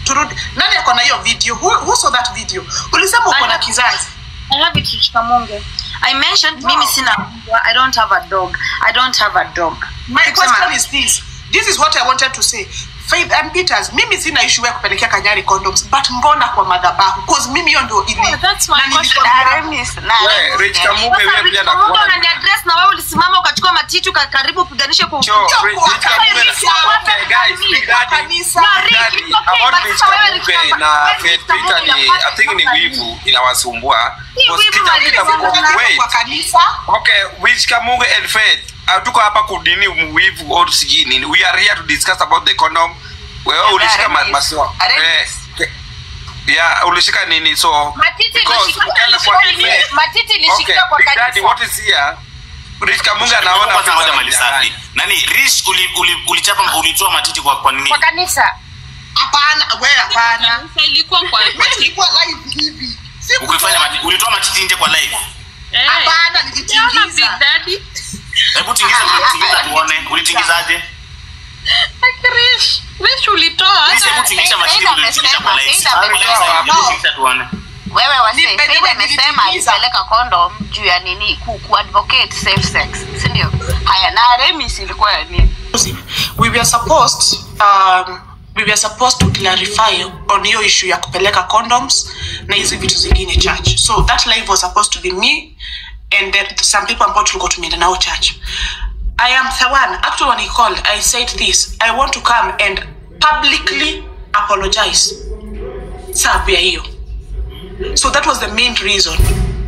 turudi nani ako na hiyo video who, who saw that video ulisema uko na kizazi I have it Chikamonge. I mentioned Wow. mimi sina mbwa. I don't have a dog. I don't have a dog. my Kusema- question is this this is what i wanted to say faith and peters mimi sina issue ya kupelekea kanyari condoms but mbona kwa madhabahu cause mimi hiyo ndio ili Yeah, that's my na nilikuwa- question. Na Remis, na We, Remis, Rich yeah. Kamuge Sasa wewe pia Rich Kamunga nakuona. unaniaddress na wewe ulisimama ukachukua matiti ukakaribu upiganishe kwa Cho, ukuta. Rich kwa- Rich Kamuge Rich na- Kamuge Okay, guys, na- Big Daddy. kanisa. Na Rich, Daddy, it's okay, about but Rich sasa wewe Rich Kamuge Kamunga- na wewe Faith Rich Kamunga Peter ni inafaa I think ni kufanya wivu inawasumbua. Hii Because wivu Peter walisema Peter kwa Peter- wait. kwa kanisa Okay, which Kamuge and Faith hatuko hapa kudini wivu au sijui nini. We are here to discuss about the condom. Wewe Yeah, ulishika ma- Remis. maso. Remis. Eh, yeah, ulishika nini so Matiti because ilishika- ukienda kwa ilishika- Faith- matiti Okay, ilishika kwa Big Daddy, kanisa. what is here? Rich Kamunga anaona kwanza vitu moja mali anadanganya. safi nani rich uli, uli, ulichapa ulitoa matiti kwa kwa nini Kwa kanisa. hapana we hapana Kanisa ilikuwa kwa ilikuwa live hivi Siku- ukifanya matiti ulitoa matiti nje kwa live Eh. hapana Unaona Big nilitingiza Daddy? hebu tingiza ulitingiza tuone ulitingizaje Chris, Chris ulitoa Please, hebu hata tingisha Faith matiti ulitingisha kwa live amesema, Kwa live, Faith hebu tingisha tuone wewe wase Ni- by the Faith way, amesema nilitimiza. alipeleka condom juu ya nini ku, ku advocate safe sex si ndio haya na Remis ilikuwa ya nini we were supposed um, we were supposed to clarify on hiyo issue ya kupeleka condoms na hizi vitu zingine church so that live was supposed to be me and then some people ambao tulikuwa tumeenda nao church i am the one actually when he called i said this i want to come and publicly apologize sababu ya hiyo so that was the main reason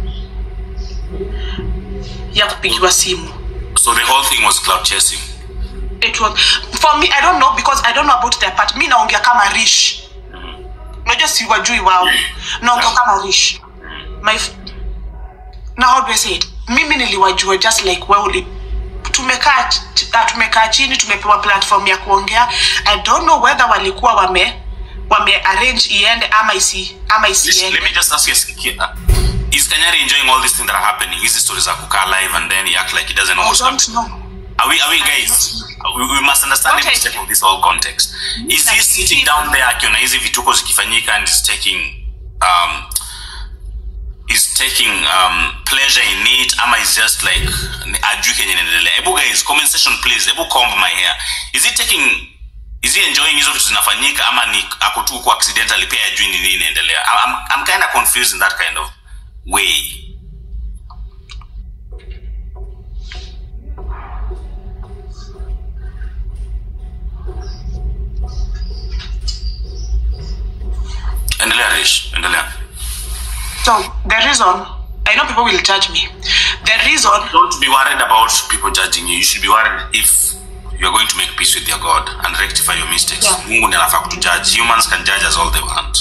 ya kupigiwa simu so the whole thing was cloud chasing it was for me i don't know because i don't know about their part mi naongea kama rish unajua siwajui wao naongea kama rish my f- na how do I say it mimi niliwajua just like wewe uli tumekaa ch- ah, tumekaa chini tumepewa platform ya kuongea i don't know whether walikuwa wame wame arrange iende ama isi ama Listen, let isiende me just ask you uh, is Kanyari enjoying all these things that are happening hizi stories are kukaa live and then he act like he doesn't know i what's don't happening know Are we, are we guys? We, we must understand the Okay. mistake of this whole context. Is he sitting down there akiona hizi vituko zikifanyika and is taking um, is taking um, pleasure in it ama is just like ajui kenye inaendelea hebu guys comment section please hebu comb my hair is he taking is he enjoying hizo vitu zinafanyika ama ni ako tu kwa accidentally pia ajui ni nini inaendelea I'm, I'm kind of confused in that kind of way endelea Rish endelea so the reason i know people will judge me the reason don't be worried about people judging you you should be worried if you're going to make peace with your god and rectify your mistakes Yeah. mungu ndiye anafaa kutujudge humans can judge us all they want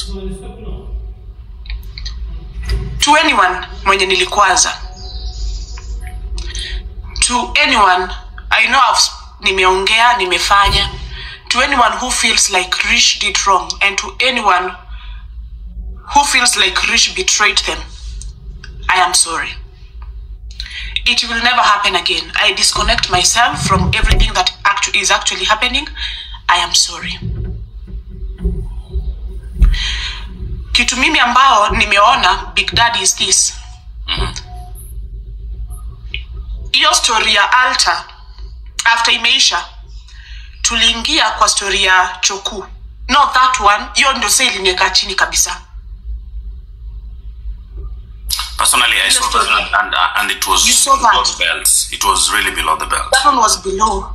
to anyone mwenye nilikwaza to anyone i know I've, nimeongea nimefanya to anyone who feels like rich did wrong and to anyone who feels like rich betrayed them i am sorry it will never happen again i disconnect myself from everything that actu- is actually happening i am sorry kitu mimi ambao nimeona big daddy is this hiyo story ya alta after imeisha tuliingia kwa story ya choku no that one hiyo ndio sa ilinieka chini kabisa personally i saw that and, and, uh, and it was You saw that? below the belt it was really below the belt that one was below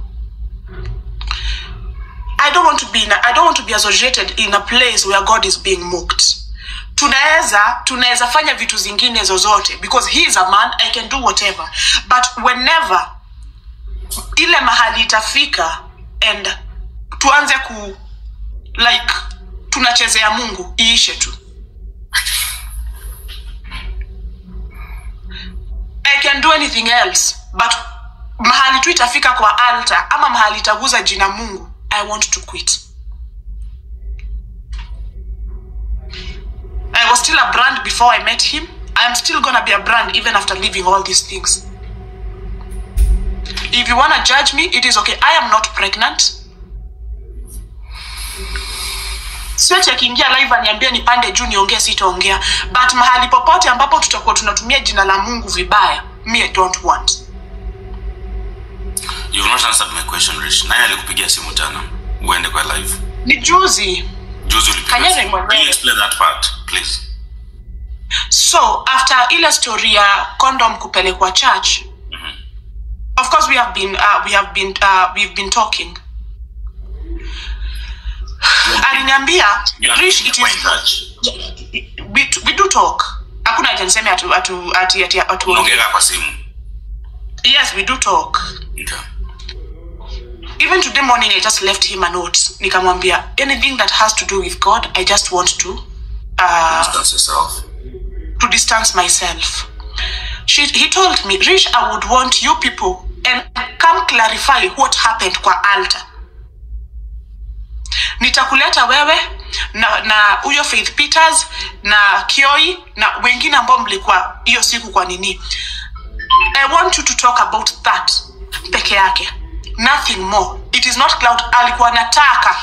i don't want to be in a, i don't want to be associated in a place where god is being mocked tunaweza tunaweza fanya vitu zingine zozote because he is a man i can do whatever but whenever ile mahali itafika and tuanze ku like tunachezea mungu iishe tu i can do anything else but mahali tu itafika kwa altar ama mahali itaguza jina mungu i want to quit i was still a brand before i met him i am still gonna be a brand even after leaving all these things if you wanna judge me it is okay i am not pregnant siati akiingia live aniambie nipande juu niongee sitaongea but mahali popote ambapo tutakuwa tunatumia jina la mungu vibaya me i don't want You've not answered my question, Rich. Nani alikupigia simu jana? Uende kwa live. ni juzi Juzi ulipiga Kanyari simu. mwenyewe. Can you explain that part, please? so after ile story ya condom kupelekwa church of course we have been uh, we have been uh, we've been talking aliniambia You and Rish, me it were in is touch. we, we do talk hakuna haja niseme atu atu ati ati atu Unaongea kwa simu. yes we do talk Okay. even today morning i just left him a note nikamwambia anything that has to do with god i just want to uh, Distance yourself. to distance myself. She, he told me, Rish, I would want you people and come clarify what happened kwa altar. Nitakuleta wewe na na huyo Faith Peters na Kioi na wengine ambao mlikuwa hiyo siku kwa nini. I want you to talk about that peke yake. Nothing more. It is not cloud. Alikuwa anataka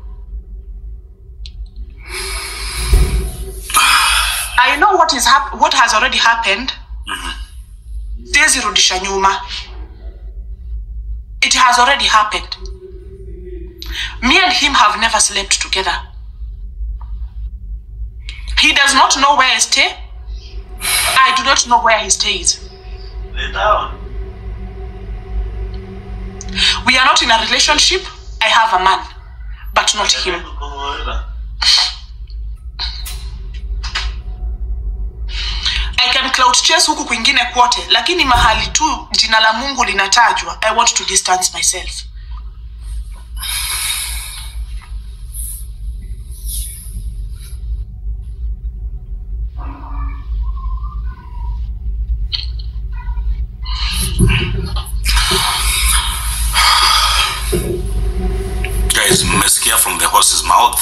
I know what is hap- what has already happened. Siwezi rudisha nyuma. It has already happened. Me and him have never slept together. He does not know where I stay. I do not know where he stays. We are not in a relationship. I have a man, but not him. I can cloud chase huku kwingine kwote lakini mahali tu jina la mungu linatajwa i want to distance myself Guys, mmesikia from the horse's mouth.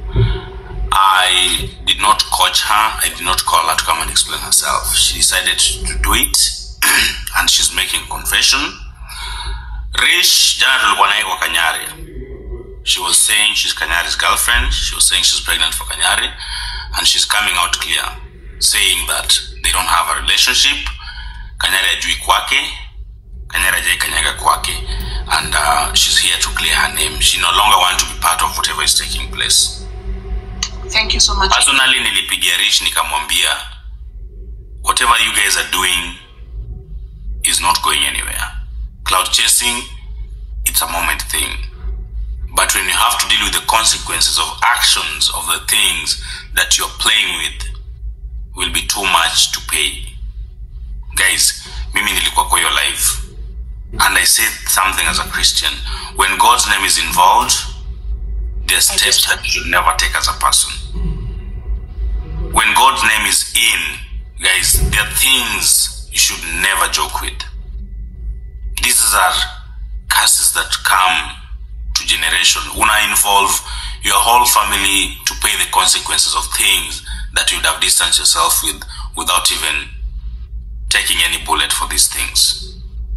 I did not coach her. I did not call her to come and explain herself. She decided to do it, and she's making confession. Rish, jana tulikuwa naye kwa Kanyari. She was saying she's Kanyari's girlfriend. She was saying she's pregnant for Kanyari, and she's coming out clear, saying that they don't have a relationship. Kanyari ajui kwake, Kanyari ajai kanyaga kwake, and uh, she's here to clear her name. She no longer wants to be part of whatever is taking place. thank you so much personally nilipigia rich nikamwambia whatever you guys are doing is not going anywhere cloud chasing it's a moment thing but when you have to deal with the consequences of actions of the things that you're playing with will be too much to pay guys mimi nilikuwa kwa hiyo life and i said something as a christian when god's name is involved there are steps that you should never take as a person when God's name is in, guys, there are things you should never joke with. These are curses that come to generation. Una involve your whole family to pay the consequences of things that you would have distanced yourself with without even taking any bullet for these things.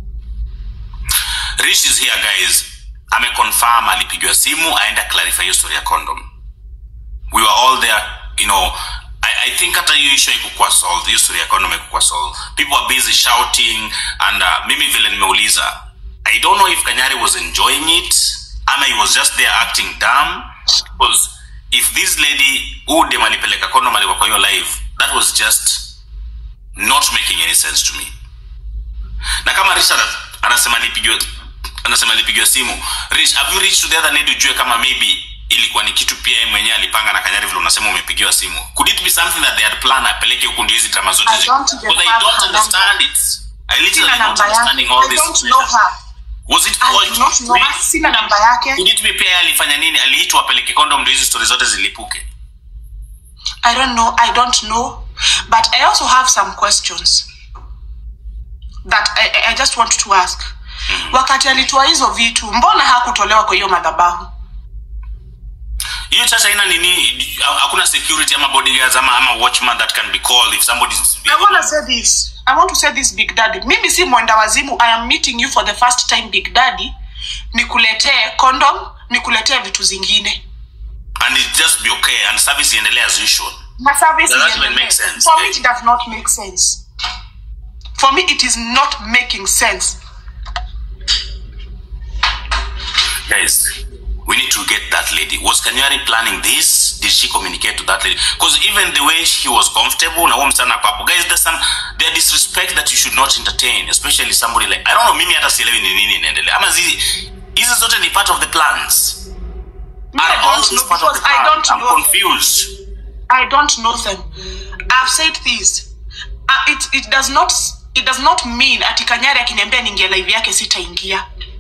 Rich is here, guys. Ameconfirm alipigiwa simu aenda clarify hiyo story ya condom we were all there you know I, I think hata hiyo issue haikukuwa solved hiyo story ya condom haikukuwa solved people were busy shouting and uh, mimi vile nimeuliza i don't know if kanyari was enjoying it ama he was just there acting dumb because if this lady who dem alipeleka condom alikuwa kwa hiyo live that was just not making any sense to me na kama richard anasema alipigiwa anasema alipigiwa simu rich have you reached to the other lady ujue kama maybe ilikuwa ni kitu pia yeye mwenyewe alipanga na kanyari vile unasema umepigiwa simu could it be something that they had planned apeleke huku ndio hizi drama zote I zi- don't even because i have don't her understand it i literally sina not namba yake understanding all i this don't know her was it i forged? do not know her sina namba yake could it be pia yeye alifanya nini aliitwa apeleke kondom ndio hizi story zote zilipuke i don't know i don't know but i also have some questions that i, I- I just want to ask wakati alitoa hizo vitu mbona hakutolewa kwa hiyo madhabahu hiyo church haina nini hakuna security ama bodyguards ama, ama watchman that can be called if somebody is I want to say this. I want to say this Big Daddy. Mimi si mwenda wazimu. I am meeting you for the first time Big Daddy. Nikuletee condom, nikuletee vitu zingine. and it just be okay and service iendelee as usual My service Does that is even endless. make sense? For me, it does not make sense. For me, it is not making sense. guys we need to get that lady was kanyari planning this did she communicate to that lady because even the way she was comfortable na huo msichana ako hapo guys there's some there disrespect that you should not entertain especially somebody like i don't know mimi hata sielewi ni nini inaendelea ama zi hizi zote ni part of the plans Me, I Are all don't these know part of because the I plan? don't i'm know. them. confused I don't know them. I've said this. Uh, it, it does not it does not mean ati Kanyari akiniambia niingia live yake sitaingia.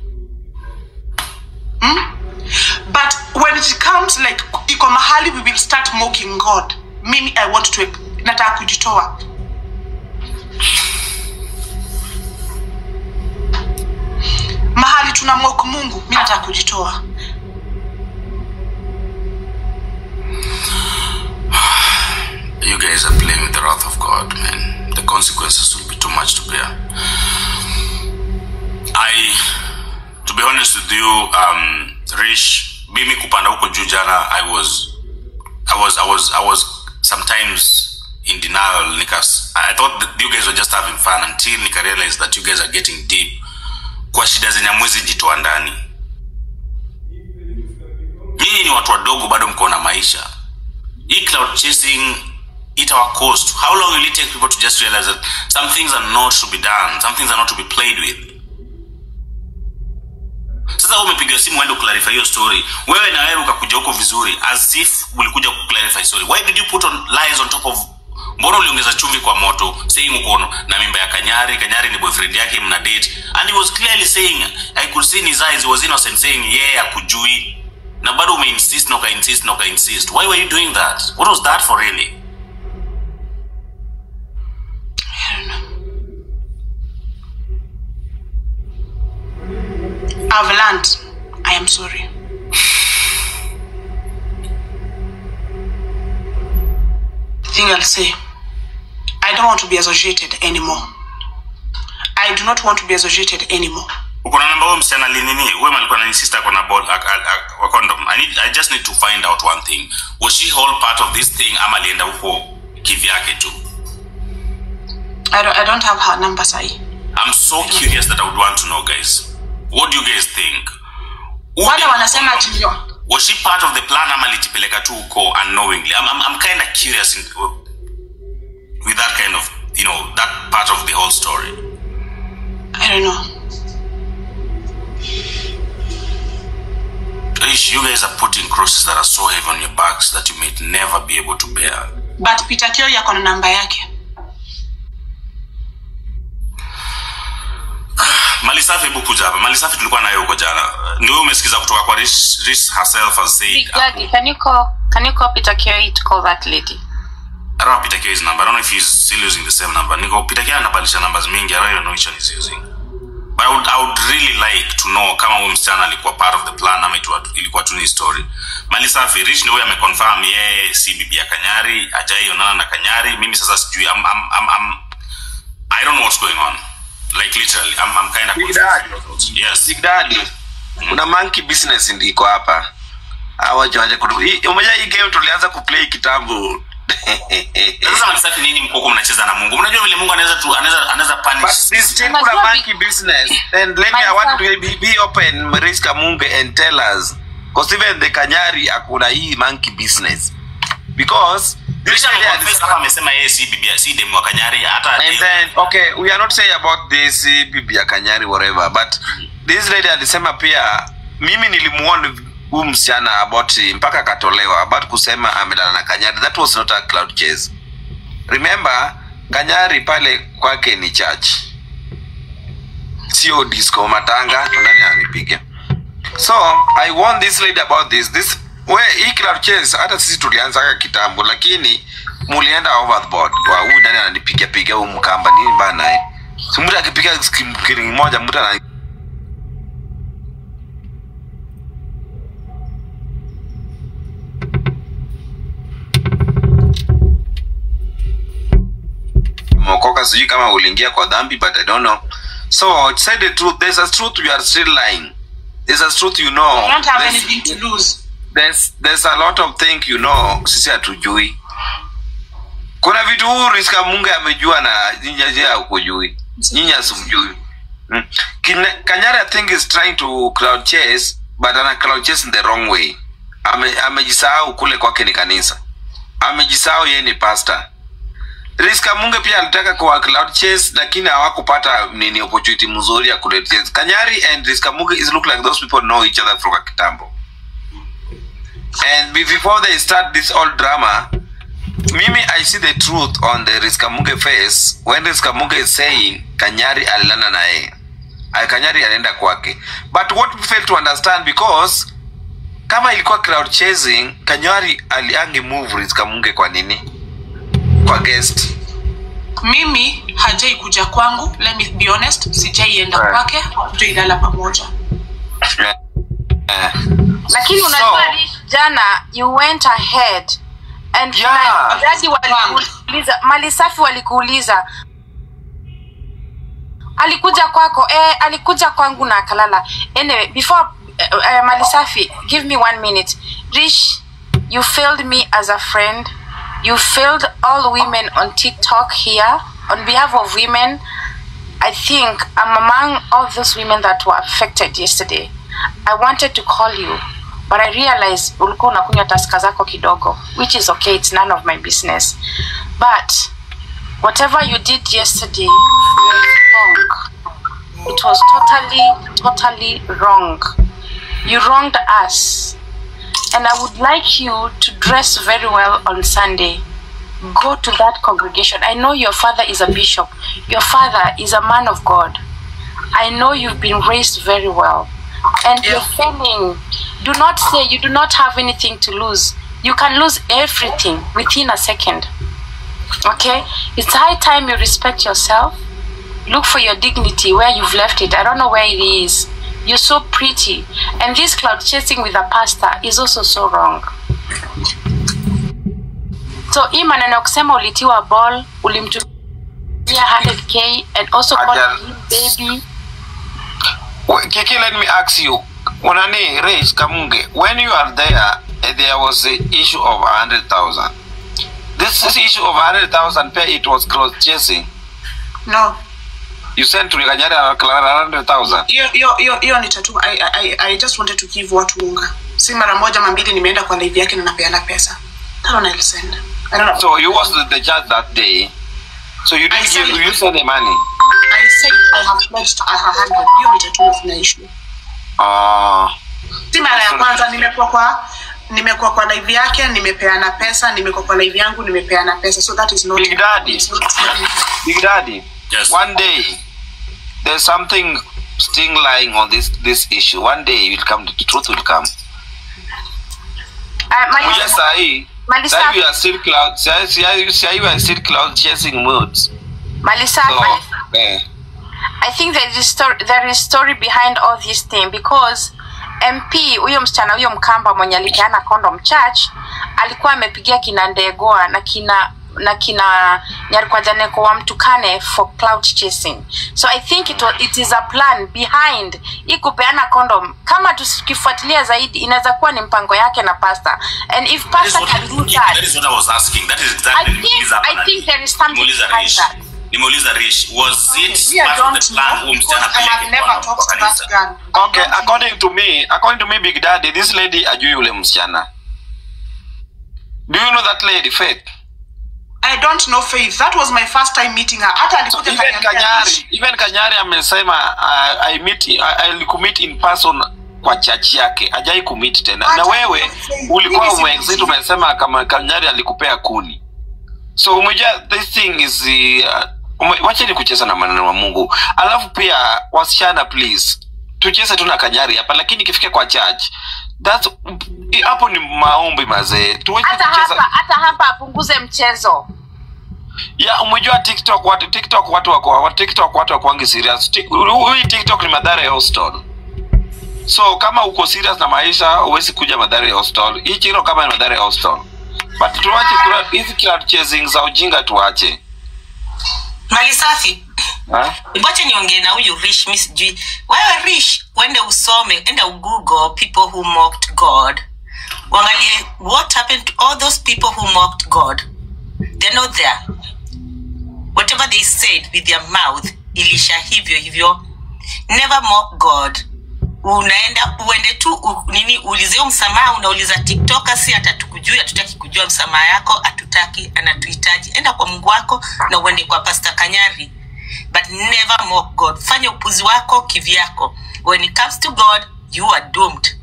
Hmm? But when it comes like iko mahali we will start mocking God. Mimi I want to nataka kujitoa. Mahali tuna mock Mungu, mimi nataka kujitoa. you guys are playing with the wrath of God, man. The consequences will be too much to bear. I, to be honest with you, um, Rish, mimi kupanda huko juu jana, I was, I was, I was, I was sometimes in denial. Nikas, I thought that you guys were just having fun until nika realize that you guys are getting deep. Kwa shida zenye hamwezi jitoa ndani. Nyinyi ni watu wadogo, bado mko na maisha hii cloud chasing it our cost how long will it take people to just realize that some things are not to be done some things are not to be played with sasa wewe umepiga simu uende clarify hiyo story wewe na wewe ukakuja huko vizuri as if ulikuja clarify story why did you put on lies on top of mbona uliongeza chumvi kwa moto saying uko na mimba ya kanyari kanyari ni boyfriend yake mna date and he was clearly saying i could see in his eyes he was innocent saying yeye yeah, akujui na bado umeinsist na ukainsist na ukainsist why were you doing that what was that for really I've learned. I am sorry. The thing I'll say, I don't want to be associated anymore. I do not want to be associated anymore. uko na namba huyo msichana linini huyo alikuwa na insist ako na ball ak- ak- ak- wa condom I, need, i just need to find out one thing was she whole part of this thing ama alienda huko kivyake tu I don't, I don't have her number, Sai. i'm so curious that i would want to know guys what do you guys think Who Wale did- wanasema ati was she part of the plan ama alijipeleka tu huko unknowingly i'm, I'm, I'm kind of curious in, with that kind of you know that part of the whole story I don't know. Ish, you guys are putting crosses that are so heavy on your backs that you may never be able to bear But Peter Kio yako na namba yake. mali safi hebu kuja hapa mali safi tulikuwa nayo huko jana ndio wewe umesikiza kutoka kwa Rish, Rish herself has said Big Daddy, can you call can you call Peter Carey to call that lady? I don't have Peter K's number. I don't know if he's still using the same number. Niko Peter K anabadilisha numbers mingi. I don't even know which one he's using. But I would, I would really like to know kama huyu msichana alikuwa part of the plan ama itu- ilikuwa tu ni story. Mali safi, Rich ndio huyo ameconfirm yeye si bibi ya Kanyari, hajaionana na Kanyari. Mimi sasa sijui I'm, I'm, I'm, I'm, I don't know what's going on. Like literally, I'm, I'm kind of Big Daddy. Yes. Big Daddy, kuna monkey business ndiko hapa hawa jawaja kudu hii- umeja hii game tulianza kuplay kitambo Sasa Mali safi nini mko huko mnacheza na Mungu? Mnajua vile Mungu anaweza tu anaweza anaweza but punish. this still Unajua kuna Big- monkey business and let me I want to be, be open Risk Kamunge and tell us because even the Kanyari akuna hii monkey business because this Risha lady ameconfess alisema- hapa amesema yeye si bibi si demu wa Kanyari hata and then okay we are not saying about this uh, bibi ya kanyari whatever but this lady alisema pia mimi nilimuona huu msichana about uh, mpaka akatolewa about kusema amelala na kanyari that was not a cloud chase remember kanyari pale kwake ni church sio disco matanga nani anipiga so i warn this lady about this this we hii cloud chase hata sisi tulianzaga kitambo lakini mulienda overboard wa huyu nani ananipiga piga huu mkamba nini mbaya naye si mtu akipiga skiring moja mtu ana mokoka sijui kama uliingia kwa dhambi but i don't know so to say the truth there's a truth you are still lying there's a truth you know I don't have There's- anything to lose. there's, there's a lot of things you know sisi hatujui kuna vitu huu riska mungu amejua na nyinyi haukujui nyinyi asimjui mm. Kine- kanyari i think is trying to cloud chase but ana cloud chase in the wrong way Ame- amejisahau kule kwake ni kanisa amejisahau yeye ni pastor riska munge pia alitaka kwa cloud chase lakini hawakupata nini opportunity mzuri ya cloud chase kanyari and riska munge is look like those people know each other from kitambo and be- before they start this old drama mimi i see the truth on the riskamuge face when riskamuge is saying kanyari alilana na yeye Ay, kanyari alienda kwake but what we fail to understand because kama ilikuwa crowd chasing kanyari aliange move riskamuge kwa nini kwa guest mimi hajai kuja kwangu let me be honest sijaienda Right. kwake hatujailala pamoja eh, lakini So- unajua Rish, jana you went ahead and Yeah. na dadi walikuuliza mali safi walikuuliza alikuja kwako eh, alikuja kwangu na akalala anyway before uh, uh, mali safi give me one minute rish you failed me as a friend you failed all women on tiktok here on behalf of women I think I'm among all those women that were affected yesterday. I wanted to call you, but I realized ulikuwa unakunywa taska zako kidogo, which is okay, it's none of my business. But whatever you did yesterday was wrong. It was totally, totally wrong. You wronged us. And I would like you to dress very well on Sunday go to that congregation. I know your father is a bishop. Your father is a man of God. I know you've been raised very well. And you're failing. Do not say you do not have anything to lose. You can lose everything within a second. Okay? It's high time you respect yourself. Look for your dignity where you've left it. I don't know where it is. You're so pretty. And this cloud chasing with a pastor is also so wrong. so hii maneno ya kusema ulitiwa ball ulimtumia 100k and also called Ajal. him baby Wait, Kiki, let me ask you. Unani, Rich Kamunge, when you are there, eh, there was the issue of 100,000. This is issue of 100,000 pay, it was cross chasing. no You sent to Kanyari 100,000. hiyo hiyo hiyo hiyo ni tatu I, I, I just wanted to give watu unga si mara moja mambili nimeenda kwa live yake na napeana pesa that one I'll send I don't know. So you was the, the judge that day. So you I didn't give, said- you sent the money. I said I have pledged a hundred hiyo ni tatu of na issue Uh, si mara ya kwanza nimekuwa kwa nimekuwa kwa live yake nimepeana pesa nimekuwa kwa live yangu nimepeana pesa so that is not Big Daddy. it's not- Big Daddy, Yes. one day, there's something sting lying on this this issue. One day it will come, the truth will come. uh, Mali- Kuja sahi, Mali sahi safi. you are still cloud, sahi sahi- sahi you are still cloud chasing moods. Mali safi. So, eh, I think there is story, there is story behind all this thing because MP huyo msichana huyo mkamba mwenye alipeana condom church alikuwa amepigia kina Ndegoa na kina na kina Nyarukwajaneko wamtukane for cloud chasing so I think it, was, it is a plan behind hii kupeana condom kama tukifuatilia zaidi inaweza kuwa ni mpango yake na pastor and if That is pastor what, can do yeah, that that is what I was asking. That is I exactly think- Nimeuliza I hapa think nani. there is something Nimeuliza behind Rish. that. Nimeuliza Rish. Was it Me, I part of don't the plan know huyu msichana because I have apeleke never kwa- talked kwa to that kanisa? girl. I okay, don't know. according to me, according to me, Big Daddy, this lady ajui yule msichana. Do you know that lady, Faith? I don't know Faith. That was my first time meeting her. Hata So alikuja even kaniambia, Kanyari, even Kanyari amesema uh, I meet I, I commit in person kwa church yake, hajai commit tena. Na Acha wewe Faith, ulikuwa mimi si umeexit mjinga. umesema kama Kanyari alikupea kuni. So umejua this thing is uh, ume, wacha ni kucheza na maneno wa Mungu. Alafu pia wasichana please tucheze tu na Kanyari hapa, lakini ikifika kwa church that's hapo ni maombi mazee. Tuweze hata kucheza hapa hata hapa apunguze mchezo ya umejua tiktok watu tiktok watu wako wa tiktok watu wakwangi serious Tik- hii tiktok ni madhara ya hostel so kama uko serious na maisha huwezi kuja madhara ya hostel hii chiro kama ni madhara ya hostel but tuache kula hizi cloud chasing za ujinga tuache mali safi ha? wacha niongee na huyu rish mi sijui wewe rish uende usome enda ugoogle people who mocked god Wangalie what happened to all those people who mocked God. They're not there. Whatever they said with their mouth, ilisha hivyo hivyo. Never mock God. Unaenda uende tu u, nini uulizeo msamaha, unauliza TikToker, si atatukujua, hatutaki kujua msamaha yako, hatutaki, anatuhitaji. Enda kwa Mungu wako na uende kwa Pastor Kanyari, but never mock God. Fanya upuzi wako kivyako. When it comes to God, you are doomed.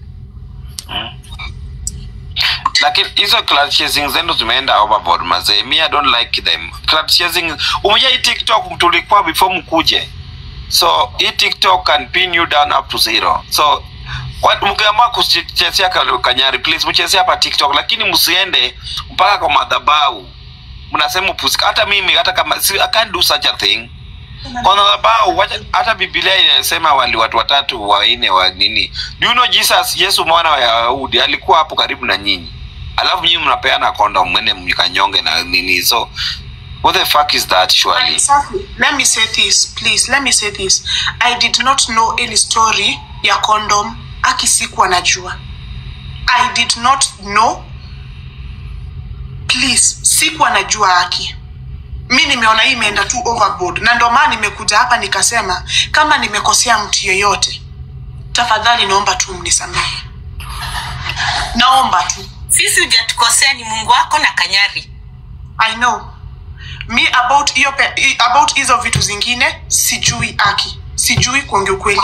lakini hizo cloud chasing zenu zimeenda overboard mazee mi i don't like them cloud chasing umejua hii tiktok tulikuwa before mkuje so hii tiktok can pin you down up to zero so kwa- mkiamua kuchezea ka- kanyari please mchezea hapa tiktok lakini msiende mpaka kwa madhabau mnasema upuzi hata mimi hata kama si, I can't do such a thing kwa madhabau wacha- hata biblia inasema wali watu watatu waine wa nini do you know jesus yesu mwana wa yahudi alikuwa hapo karibu na nyinyi alafu nyinyi mnapeana kondom mwene mkanyonge na nini so what the fuck is that surely Exactly. Let me say this, please. Let me say this. I did not know any story ya condom aki sikuwa najua. I did not know. Please, sikuwa najua aki. Mi nimeona hii imeenda tu overboard, na ndio maana nimekuja hapa nikasema kama nimekosea mtu yeyote, tafadhali naomba tu mnisamehe, naomba tu. Sisi hujatukosea, ni Mungu wako na Kanyari. I know mi about hiyo pe- i- about hizo vitu zingine sijui aki sijui kuongea ukweli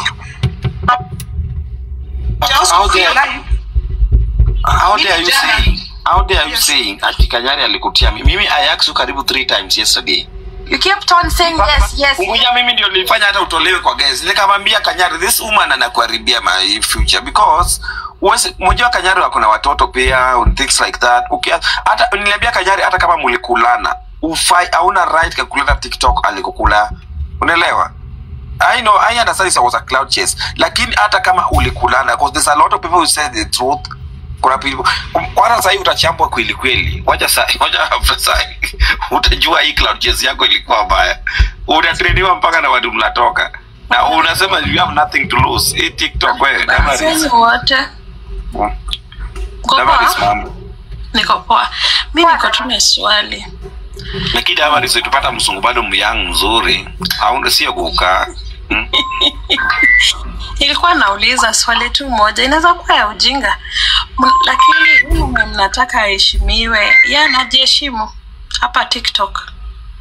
I also How feel dare- like- how dare you Mimi jana- saying how dare you Yes. saying ati kanyari alikutia mimi mimi i asked you karibu three times yesterday You kept on saying yes, yes. Unguja mimi ndio nilifanya hata utolewe kwa guys. Nikamwambia Kanyari this woman anakuharibia my future because uwezi mjua Kanyari wako na watoto pia and things like that. Ukia, hata niliambia Kanyari hata kama mlikulana ufai hauna right ya kuleta TikTok alikukula. Unaelewa? I know I understand it was a cloud chase. Lakini hata kama ulikulana because there's a lot of people who say the truth kuna people kwanza sasa hivi utachambwa kweli kweli wacha sasa wacha after sasa utajua hii cloud chase yako ilikuwa mbaya unatrediwa mpaka na watu mnatoka na unasema you have nothing to lose hii tiktok wewe Sisi wote Uko Damaris poa? mambo Niko poa. Mi niko tu na swali. lakini Damaris tupata msungu bado myang mzuri au sio kukaa hmm? Nilikuwa nauliza swali tu moja, inaweza kuwa ya ujinga, M- lakini huyu mwenye mnataka aheshimiwe, yeye anajiheshimu hapa TikTok?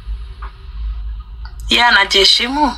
Yeye anajiheshimu?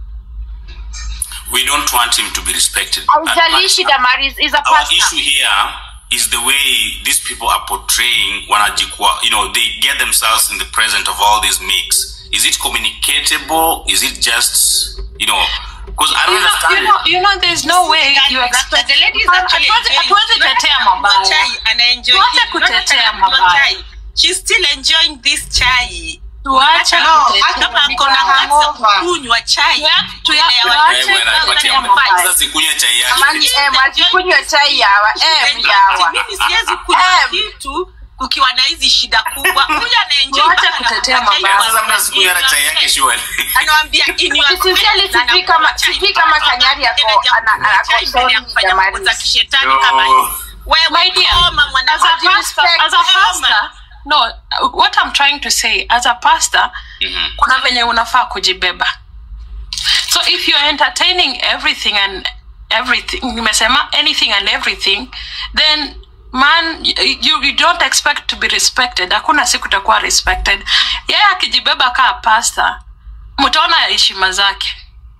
we don't want him to be respected. Haijalishi Damaris is a Our pastor. issue here is the way these people are portraying wanajikwa. You know, they get themselves in the present of all these mix. Is it communicatable? Is it just, you know, because I don't You know, understand. you know, you know, there's no way you expect. The lady is actually Hatuwezi- enjoying- hatuwezi Unaona tetea kama mnywa mabaya. chai, anaenjoy Tuache hii. Unaona kutetea kama mnywa mabaya. chai. She's still enjoying this chai. Tuache No, kutetea Kama Ni ako na kwa hasa hangover. kunywa chai. Tuya- tuya- mbele ya tuache watu. Eh, bwana, kutetea patia mabaya. sasa sikunywe chai yake. Amani, eh, mwachikunywe chai yawa, eh, mjawa. Mimi siwezi kunywa Em. kitu kukiwa na hizi shida kubwa. Huyu anaenjoy Tuache mpaka kutetea anakunywa chai mabaya. kwa Sasa mna sikunywa na chai yake surely. Anawambia in your Sincerely, face, na sijui kama- anakunywa chai sijui kama mpaka Kanyari ako- anakuja ana- kunywa ako chai mbele ya sorry, kufanya mambo za Damaris. kishetani No. kama hizi. My Wewe dear, koma mwana as a pastor, as a Koma. pastor, no, uh, what I'm trying to say, as a pastor, Mhm. kuna venye unafaa kujibeba. So if you're entertaining everything and everything, nimesema anything and everything, then man you, you don't expect to be respected. Hakuna siku utakuwa respected. Yeye akijibeba kaa pastor, mtaona heshima zake.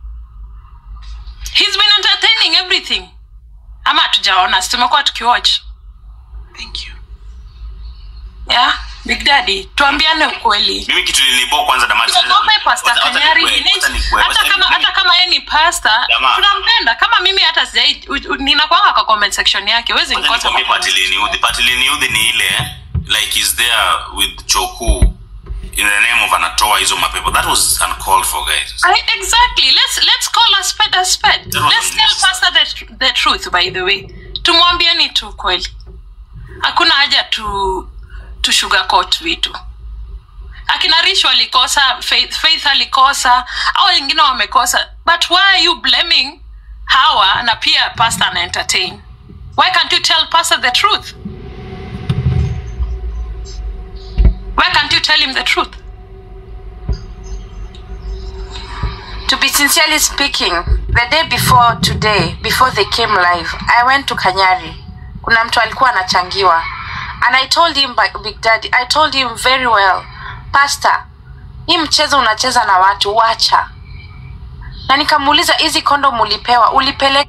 He's been entertaining everything. Ama hatujaona, si tumekuwa tukiwatch. Thank you. Yeah, Big Daddy, tuambiane ukweli. Mimi kitu nilibo kwanza Damaris. Tuogope Pastor Wacha- wacha Kanyari. nikue- Inés, wacha nikue- Hata wacha kama nikue- hata kama yeye ni pastor, Jamaa. tunampenda. Kama mimi hata sijai u- u- ninakwanga kwa comment section yake. Huwezi Wacha nikosa nikwambie kwa pati comment. liniudhi. Pati liniudhi ni ile like is there with Choku in the name of anatoa hizo mapepo. That was uncalled for guys. I, exactly. Let's let's call a spade a spade. That was Let's tell unnecessary. pastor the, tr- the truth by the way. Tumwambieni tu kweli. Hakuna haja tu tu sugarcoat vitu. Akina Rish walikosa, Faith, Faith alikosa, au wengine wamekosa. But why are you blaming Hawa na pia pastor ana entertain? Why can't you tell pastor the truth? tell him the truth to be sincerely speaking the day before today before they came live i went to kanyari kuna mtu alikuwa anachangiwa and i told him by big daddy i told him very well pastor hii mchezo unacheza na watu wacha na nikamuuliza hizi kondom ulipewa ulipeleka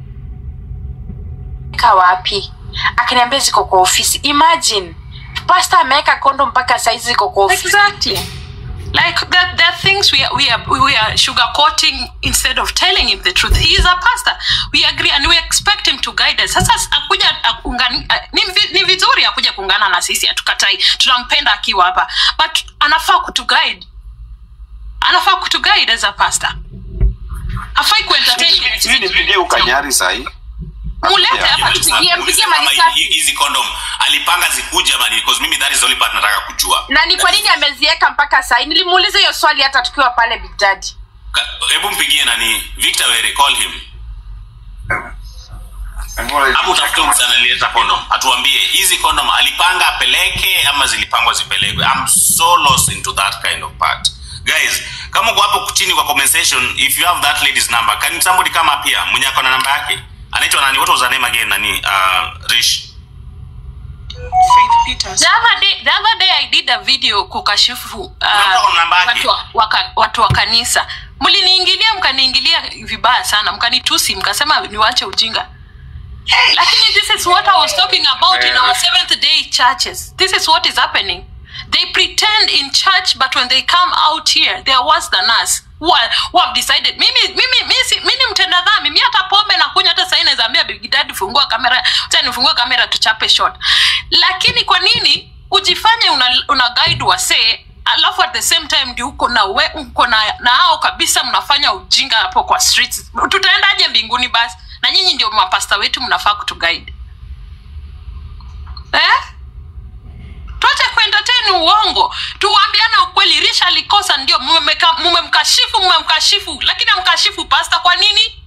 wapi akaniambia ziko kwa ofisi imagine pastor ameweka kondo mpaka saizi ziko kwa ofisi exactly like that there are things we are, we are we are sugarcoating instead of telling him the truth he is a pastor we agree and we expect him to guide us sasa akuja akungani, uh, ni, vi- ni vizuri akuja kuungana na sisi hatukatai tunampenda akiwa hapa but anafaa kutuguide anafaa kutuguide as a pastor hafai kuentertain Sijui nipigie ukanyari sahii mulete hapa tupigie mpigie malisafi hizi condom alipanga zikuja mani because mimi that is the only part nataka kujua na ni kwa nini ameziweka mpaka sai nilimuuliza hiyo swali hata tukiwa pale big daddy Ka- hebu mpigie nani victor were call him hapo utafute msana alileta condom atuambie hizi condom alipanga apeleke ama zilipangwa zipelekwe i'm so lost into that kind of part guys kama uko hapo chini kwa comment section if you have that lady's number can somebody come up here mwenye ako na namba yake anaitwa nani what was her name again nani uh, rish Faith Peters. the other day the other day i did a video kukashifu Unampa uh, namba yake? watu, wa, waka, watu wa kanisa mliniingilia mkaniingilia vibaya sana mkanitusi mkasema niwache ujinga lakini this is what i was talking about in our seventh day churches this is what is happening they pretend in church but when they come out here they are worse than us who, are, who have decided mimi mimi mimi si- mimi ni mtenda dhambi mimi hata pombe na kunywa hata sasa naweza ambia big daddy fungua kamera acha nifungue kamera tuchape shot lakini kwa nini ujifanye una, una guide wasee alafu at the same time ndio uko na we uko na na hao kabisa mnafanya ujinga hapo kwa streets tutaendaje mbinguni basi na nyinyi ndio mapasta wetu mnafaa kutuguide eh tuache kuentertain uongo tuambiane ukweli risha alikosa ndio mmemeka- mmemkashifu mmemkashifu lakini amkashifu pasta kwa nini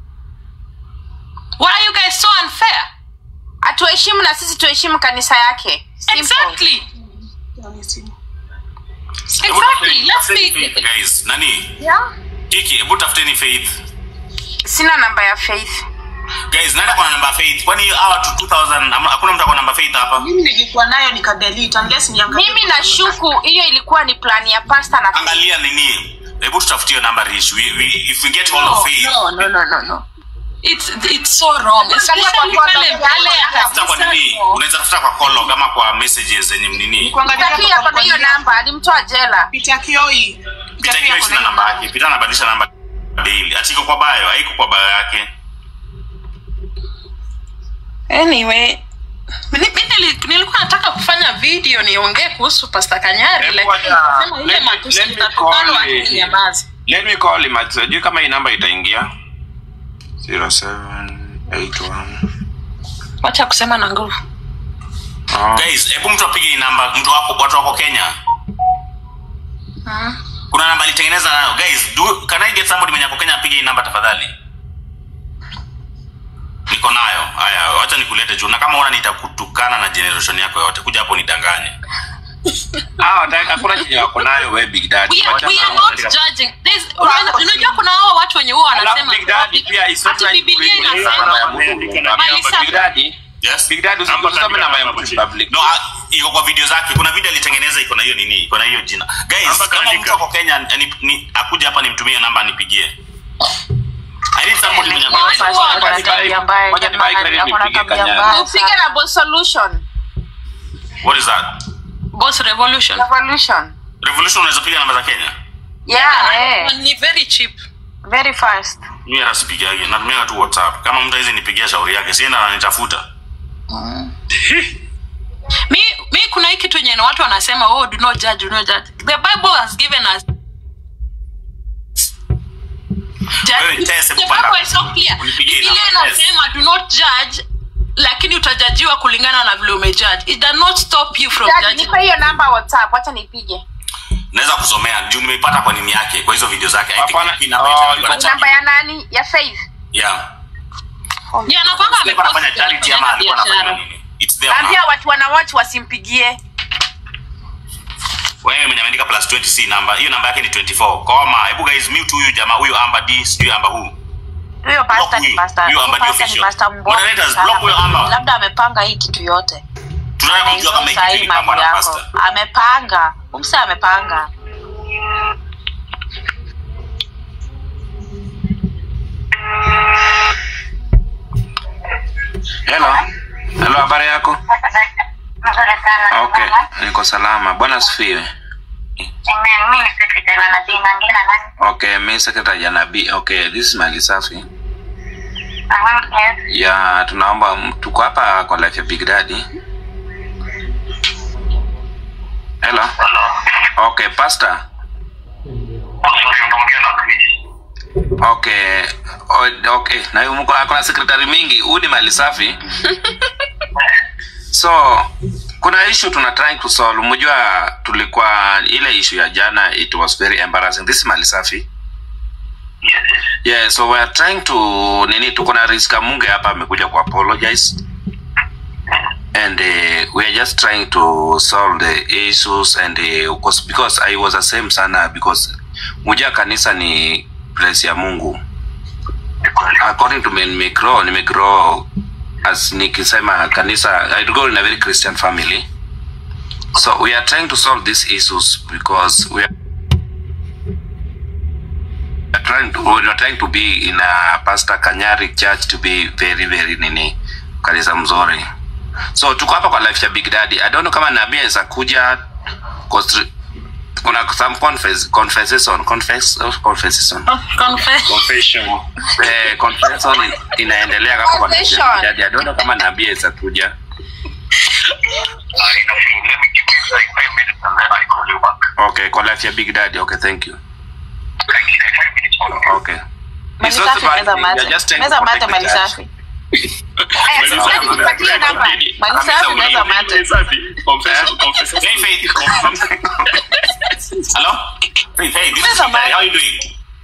why are you guys so unfair atuheshimu na sisi tuheshimu kanisa yake Simple. exactly Hebu exactly tafuteni- let's tafuteni be Faith, guys nani yeah. kiki hebu tafuteni faith sina namba ya faith guys nani akona namba ya faith kwani hawa tu 2000 ama- hakuna mtu akona namba ya faith hapa mimi nilikuwa nayo nikadelete unless niangalie mimi nashuku hiyo ilikuwa ni plani ya pasta na angalia nini hebu tutafutie namba rish we, we, if we get hold of faith no no no no no it's it's so wrong Angalia kwa especially mfano, pale yale ya mbele tafuta kwa nini unaweza tafuta kwa call ama kwa messages zenye nini kuangalia Taki hapo ako na hiyo kwa- namba alimtoa jela Peter Kioi Peter pita Kioi hiyo ako sina na namba namba. yake pita anabadilisha namba daily ati iko kwa bio haiko kwa bio yake anyway Mimi nili- nilikuwa nataka kufanya video niongee kuhusu pasta kanyari Hebu lakini wacha- nikasema ile let me- matusi let me itatukanwa call tu the- nyamazi let me call him sijui kama hii namba itaingia 0781 wacha kusema na nguvu oh. guys hebu mtu apige hii namba mtu wako watu wako kenya kuna namba alitengeneza nayo guys do, can i get somebody mwenye ako kenya apige hii namba tafadhali niko nayo haya wacha nikulete juu na kama una nitakutukana na generation yako yote kuja hapo nidanganye Ah, wataki- hakuna chenye wako nayo we big daddy we are, Wacha we are na- not judging There's- unajua- unajua kuna hao watu wenye huwa Alafu wanasema Big Daddy pia is not ati like Biblia kuliko hiyo inasema namba ya mtu Mali public. safi. Big Daddy yes Big Daddy usi- usisome namba ya mtu public no ah, iko kwa video zake kuna video alitengeneza iko na hiyo nini iko na hiyo jina guys Namba kama kaandika. mtu ako kenya ni, ni, akuja hapa nimtumie namba anipigie I need somebody mwenye ako- Moja ni bike credit nipige kanyari. upige na Boss solution what is that boss revolution revolution revolution unaweza piga namba za kenya yeah, ni very cheap very fast mimi hata sipigagi natumia tu whatsapp kama mtu hizi nipigia shauri yake sienda ananitafuta mi, mi kuna hii kitu yenye watu wanasema oh do not judge, do not judge. the bible has given us Wewe Judge- tese the kupanda. Bible is so clear. Unipigie Biblia namba, inasema do not judge lakini utajajiwa kulingana na vile umejudge it does not stop you from Daddy, judging nipe hiyo namba whatsapp wacha nipige naweza kusomea juu nimeipata kwa nini yake kwa hizo video zake I think Hapana. hii namba Oh, itakuwa iko- na charity. namba ya nani ya faith yeah yeah na kwamba alikuwa anafanya amepost charity ama alikuwa anafanya biashara. nini it's there now. ambia watu wanawatch wasimpigie wewe naye mwenye ameandika plus 20 c namba hiyo namba yake ni 24 koma hebu guys mute huyu jamaa huyu amba d sijui amba huu huyo pasta ni huyu. pasta Huyo huyo Amba ni pasta ni official. pasta mbwa Moderators, block huyo Amba. labda amepanga hii kitu yote tunataka kujua kama Anaizungumza hii hiki mambo kama na yako pasta amepanga umse amepanga Hello. Hello, habari yako? Okay, niko salama. Bwana asifiwe. Okay, mi secretary ya nabii. Okay, this is Mali Safi. Ya, tunaomba m- tuko hapa kwa life ya Big Daddy. Hello. Okay, pastor. Okay. O- Okay, na huyu mko kuna secretary mingi. Huyu ni Mali Safi. so kuna issue tuna trying to solve mjua tulikuwa ile issue ya jana it was very embarrassing this is mali safi yeah so we are trying to nini tuko na riska munge hapa amekuja ku apologize and uh, we are just trying to solve the issues and uh, because, because i was the same sana because mujua kanisa ni place ya mungu according to me nimegrow nimegrow as nikisema kanisa i go in a very christian family so we are trying to solve these issues because we are we are trying to, we are trying to be in a pastor kanyari church to be very very nini kanisa mzuri so tuko hapa kwa life ya big daddy i don't know kama nabii aweza kuja 'cause kuna some confess, confession confess, confession Confess. eh, confession in- inaendelea kama kwa life ya Big Daddy. I don't know kama nabii aweza kuja okay kwa life ya big daddy okay thank you okay It's not Malisafi, about- meza mate. you're just trying to Meza mate, protect the church. Malisafi. Aya, si sasa nipatie namba. Malisafi, meza mate. hey faith hello faith hey this is Meza big daddy mate. how are you doing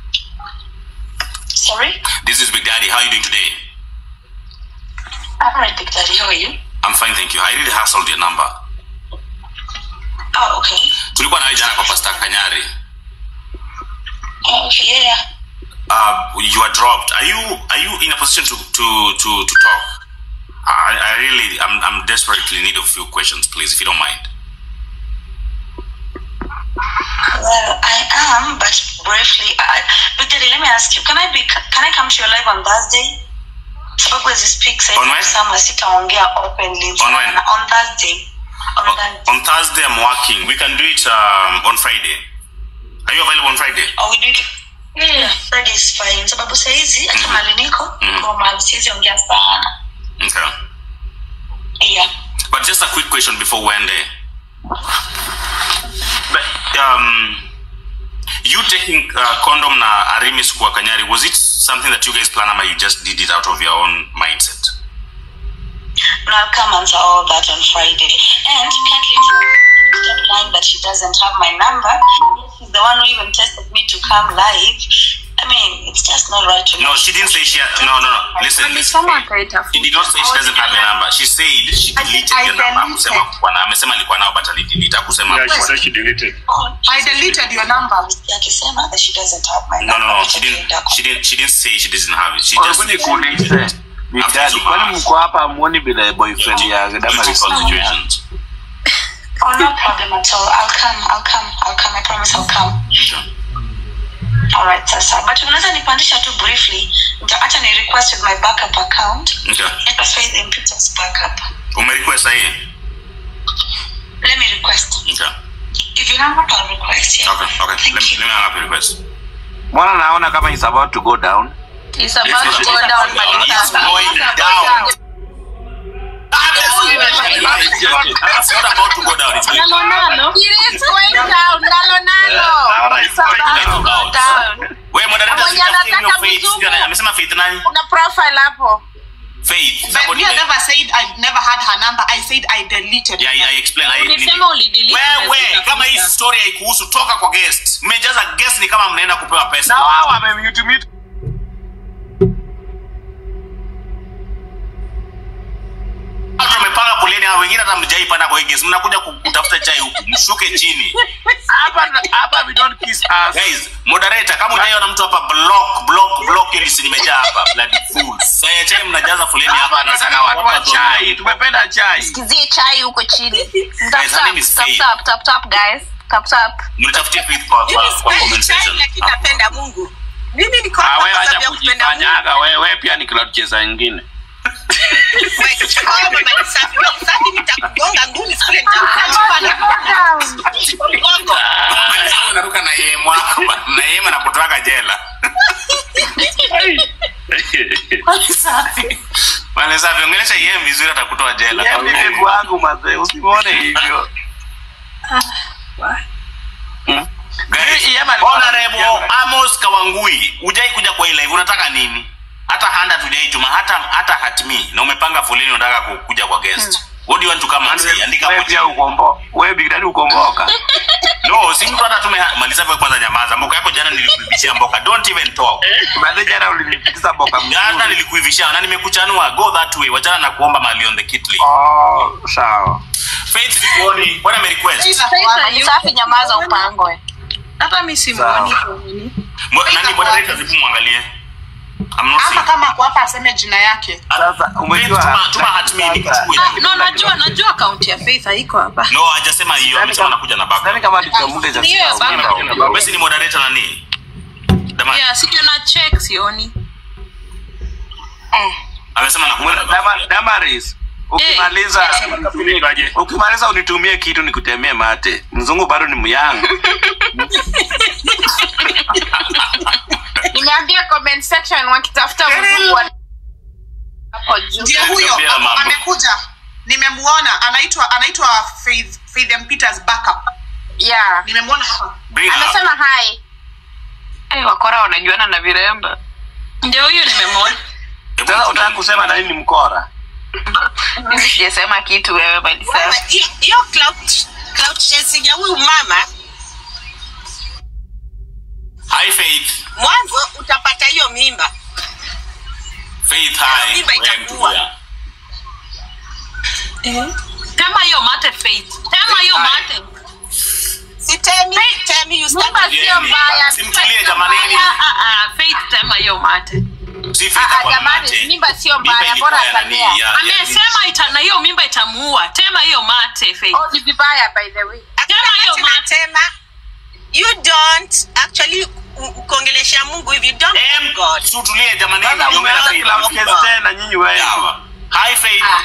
Sorry? this is big daddy how are you doing today I'm right, Big Daddy. How are you? i'm fine thank you i really hustled your number Oh, okay. tulikuwa nawe jana kwa pastor kanyari Oh, okay, yeah, yeah. uh, you are dropped. Are you are you in a position to to to, to talk? I, I really I'm I'm desperately in need of a few questions, please, if you don't mind. Well, I am, but briefly. I, Big Daddy, let me ask you. Can I be? Can I come to your live on Thursday? Sababu as speak On when? sama sitaongea openly. On when? On Thursday. On Thursday. On Thursday I'm working. We can do it um, on Friday. Are you available on Friday? Or we do it. Yeah, Friday is fine. Sababu saizi hata mahali niko, niko mahali siwezi ongea sana. Okay. Yeah. But just a quick question before we end. there. But, um, you taking uh, condom na Arimis kwa Kanyari, was it something that you guys plan or you just did it out of your own mindset? And I'll come answer all that on Friday. And kindly stop lying that she doesn't have my number. She's the one who even tested me to come live. I mean, it's just not right to No, she didn't say she had, no, no, no. Listen, listen. Alisema She akaitafuta. did not say she doesn't have a number. She said she deleted I your number. deleted. Akusema kuwa na amesema alikuwa nao but alidelete. Akusema Yeah, she said she deleted. Oh, I deleted your number. Akisema that she doesn't have my no, number. no, no. She didn't. She didn't. She didn't say she doesn't have it. She just. Hebu nikuulize Big After Daddy, Zuma. kwani mko hapa muoni vile boyfriend ya Damaris Critical situations. Oh, no problem at all. I'll come. I'll come. I'll come. I promise I'll come. All right, sasa. But unaweza nipandisha tu briefly. Nitaacha ni request with my backup account. Okay. Let us faith in Peter's backup. Umerequest sahi? Let me request. Okay. If you hang up, I'll request. Yeah. Okay. Okay. Thank Let me, you. let me hang up your request. mbona naona kama is about to go down It's about to go down, It's Malisafi. going down. It's not about to go down. It's going down. It is going down, nalo nalo. Alright, It's about going to go down. Wewe moderators, Mwenye you can anataka Faith. mzungu. Sijui ana- Amesema Faith nani? Kuna profile hapo. Faith. But Somebody me, I like- never said I never had her number. I said I deleted. Yeah, yeah, I explain. I- Ulisema ulidelete wewe umezitafuta. kama hii story haikuhusu toka kwa guest mmejaza guest ni kama mnaenda kupewa pesa na wao wamemute mute watu wamepanga kuleni na wengine hata mjaipanda kwa hii guest mnakuja ku- kutafuta chai huku mshuke chini hapa hapa we don't kiss us guys moderator kama hujaiona mtu hapa block block block hiyo list nimejaa hapa bloody fools sasa chai mnajaza foleni hapa hapa tunataka watu wa chai tumependa chai Sikizie chai huko chini. Tap Guys, her name is tap Faith. tap tap tap guys. Tap tap. mlitafutie faith kwa Mimi kwa, kwa sipendi comment chai, section lakini napenda mungu mimi niko Ah, hapa wewe kwa acha sababu ya kupenda mungu kujifanyaga wewe pia ni cloud chaser nyingine Wewe, chukua mama ni safi, ni safi, nitakugonga ngumi siku ile nitakugonga. Mgongo. Sasa unaruka na yeye mwako na yeye anakutoa jela Wale safi ongelesha yeye vizuri atakutoa jela Yeye ni bibi wangu mazee usimwone hivyo Guys, Yeye alikuwa- Honorable Amos Kawangui, hujai kuja kwa hii live, unataka nini? Hata handa tujaituma, hata hata hatmi na umepanga foleni unataka ku- kuja kwa guest. What do you want to come and say? Andika wewe hapo pia chini. ukombo wewe big daddy ukomboka No, si mtu hata tume maliza kwa kwanza nyamaza. Mboka yako jana nilikuibishia mboka. Don't even talk. baadaye jana ulinipitisha boka Jana mzuri nilikuivisha na nimekuchanua. Go that way. Wachana na kuomba mali on the kitli. oh sawa Faith sikuoni. What am I request? Ni safi nyamaza upangwe. hata mi simuoni Tony. Mo- Nani moderator zipu muangalie. I'm not hapa seeing. kama ako hapa aseme jina yake sasa Faith, umejua tuma tuma hatmi nikuchukue. Ah, no najua najua akaunti ya faith haiko hapa No, hajasema hiyo. Amesema anakuja na Sidhani backup. kama tutamuda cha Ni hiyo ya backup. Basi ni moderator nani? Dama, yeah sija na check sioni amesema anakuja na backup. Dama- Damaris ukimaliza ukimaliza unitumie kitu nikutemee mate mzungu bado ni myang nimeambia comment section wakitafuta mzungu wa- hapo juu ndio huyo Niambia hapo mambo. amekuja nimemuona anaitwa anaitwa faith faith M. peters backup yeah nimemwona hapa Bring her up. amesema hai Eh, wakora wanajuana na viremba. ndio huyo nimemwona Hebu sasa utaka tuone. kusema na nini ni mkora Mimi sijasema kitu wewe Wewe, Malisa. hiyo- hiyo cloud- cloud chasing ya huyu mama Hi Faith. mwanzo utapata hiyo mimba Faith hi. Mimba Wewe itakuwa. mtulia. tema hiyo mate faith tema hiyo mate sitemi sitemi you stand mimba Yeah, sio ni- mbaya simtulie mimba sio jamanini. mbaya. Ah, ah, faith tema hiyo mate Si Faith Ah, ah, hapa jamani, mate. mimba sio Mimba mbaya, ilikuwa bora ya nani, asamea. ya- ya- amesema ita na hiyo mimba itamuua tema hiyo mate faith oh ni vibaya by the way Tena hiyo Hakuna mate. tena you don't actually ku- kuongelesha mungu if you don't Em, love god si utulie jamani. sasa niongee na umeanza Faith. cloud case tena nyinyi wewe Sawa. Hi Faith. ah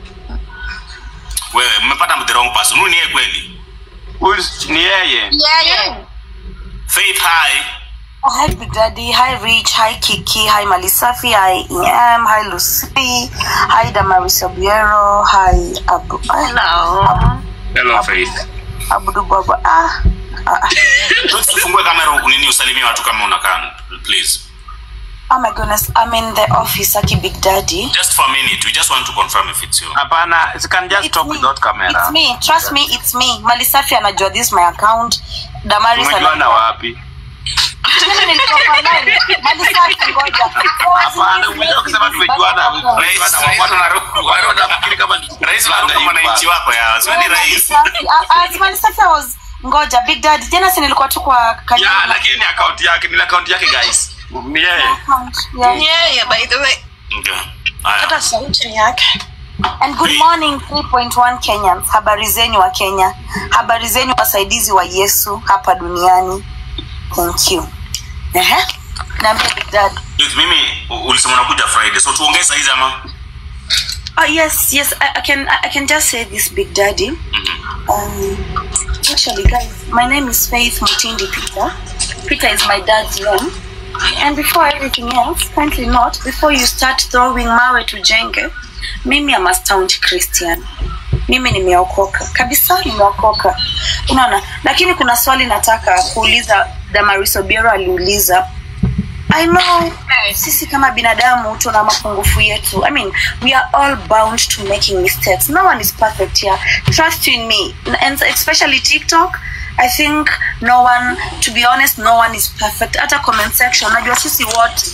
Wewe mmepata the wrong person. Huyu ni yeye kweli. Huyu ni yeye yeye Faith hi. Oh, hi Big Daddy, hi Rich, hi Kiki, hi Malisafi, hi EM, hi Lucy, hi Damaris Obiero, hi Abu, Hello. hello faith Abudu Baba. Ah, ah, Tufungue kamera huku nini usalimie watu kama unakaa please. oh my goodness, I'm in the office, Aki Big Daddy. Just for a minute. We just want to confirm if it's you. hapana you can just talk without camera It's me, trust me, it's me. Malisafi anajua this is my account. Damaris umejuana wapi Mimi nilikuwa kwa line. Malisafi ngoja. hapana umejua kusema tumejuana Rais, rais unaruka- wanafikiri kama ni- Rais unaruka mwananchi wako ya. Siwendi rais. Malisafi, ah, ah, Malisafi I was ngoja Big Daddy. Jana si nilikuwa tu kwa kanyama. ya lakini ni account yake ni account yake guys ni yeye Yeah. yeah, by the way Okay. Haya. hata sauti ni yake And good morning 3.1 Kenyans. Habari zenyu wa Kenya. Habari zenyu wasaidizi wa Yesu hapa duniani. Thank you. Ehe. Naambia Big Dad. Look, mimi u- ulisema unakuja Friday. So tuongee saa hizi ama? Oh yes, yes, I, I can I, I can just say this Big Daddy. Mhm. Um actually guys, my name is Faith Mutindi Peter. Peter is my dad's name. And before everything else, kindly note, before you start throwing mawe to jenge, mimi am a staunch Christian. Mimi nimeokoka kabisa, nimeokoka. Unaona, lakini kuna swali nataka kuuliza. Damaris Obiero aliuliza I know sisi kama binadamu tuna mapungufu yetu. I mean, we are all bound to making mistakes. No one is perfect here. Trust you in me. And especially TikTok, I think no one, to be honest, no one is perfect. Hata comment section, najua sisi wote